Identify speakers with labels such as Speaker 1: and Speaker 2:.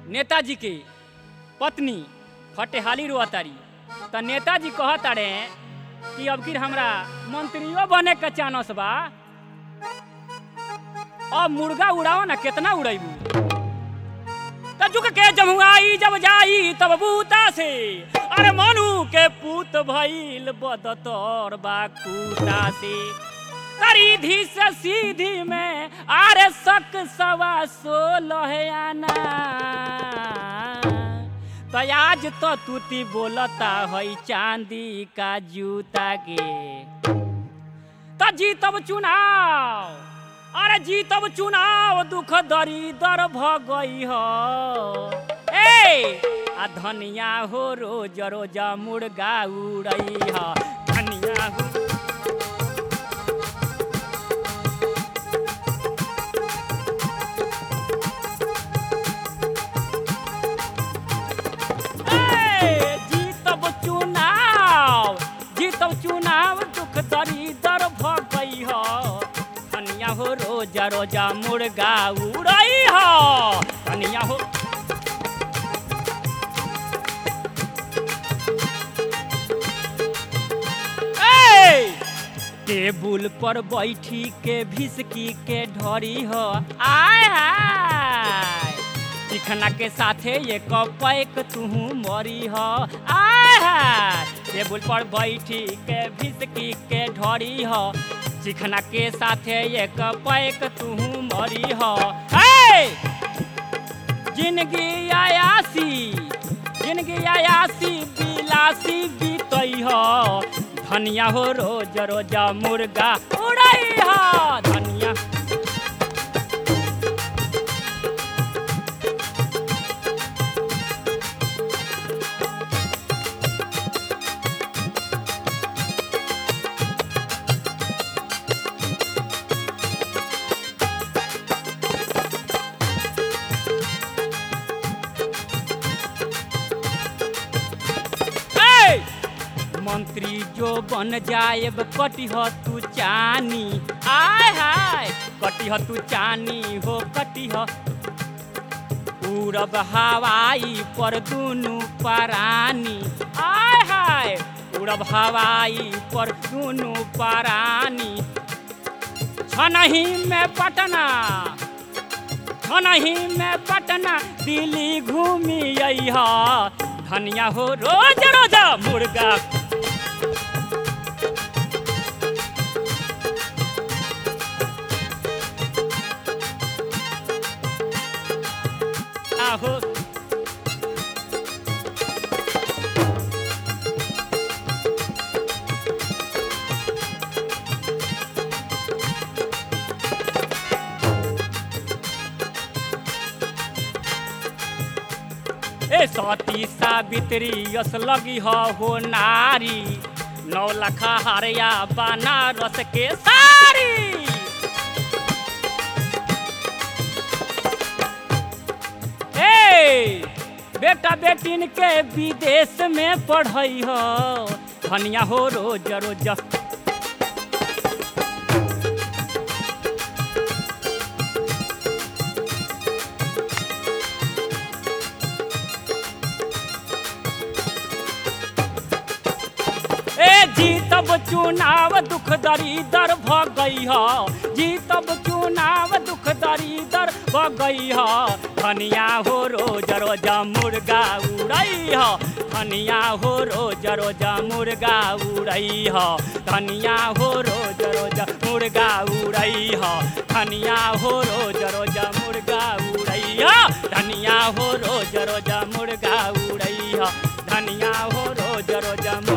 Speaker 1: नेताजी के पत्नी फटेहाली रोतारी त नेताजी कहतारे कि अब फिर हमरा मंत्रियों बने के चानस बा अब मुर्गा उड़ाओ ना कितना उड़ैबू त झुक के जमुआई जब जाई तब बूता से अरे मनु के पूत भइल बदतौर बा कूता से करीधी से सीधी में आरे सक सवा सोलह आना तो आज तो तूती बोलता है चांदी का जूता के तो जीतब चुनाव अरे जीतब चुनाव दुख दरी दर भगई हो ए आ धनिया हो रोज रोज मुर्गा उड़ई हो धनिया हो ए, जीतब चुनाव जीतब चुनाव दुख दरी दर भगई हो धनिया हो रोजा रोजा मुर्गा उड़ई हो धनिया हो ए, टेबुल पर बैठी के भिसकी के ढरी हो आय हाय चिखना के साथे ये पैक तुहू मरी हो आय हाय टेबुल पर बैठी के भिसकी के ढरी हो चिखना के साथे एक पैक तुहू मरी हो हे जिंदगी आयासी जिंदगी आयासी बिलासी बीतई हो धनिया हो रोज रोज मुर्गा उड़ई हो धनिया ए! मंत्री जो बन जाएब कटिह तू चानी आय हाय कटिह तू चानी हो कटिह उड़ब हवाई पर दुनु परानी आय हाय उड़ब हवाई पर दुनु परानी छनही में पटना छनही में पटना दिल्ली घूमी अइहा धनिया हो रोज रोज मुर्गा आहो ए सती सावित्री यस लगी ह हो नारी नौ लखा हरिया बनारस के सारी ए बेटा बेटिन के विदेश में पढ़ई हो धनिया हो रोज रोज ए जीतब चुनाव दुख दरी दर भगई ह जीतब चुनाव दुख दरी दर भगई ह धनिया हो रोज रोज मुर्गा उड़ई ह धनिया हो रोज रोज मुर्गा उड़ई ह धनिया हो रोज रोज मुर्गा उड़ई ह धनिया हो रोज रोज मुर्गा उड़ई ह धनिया हो रोज रोज मुर्गा उड़ई ह धनिया हो रोज रोज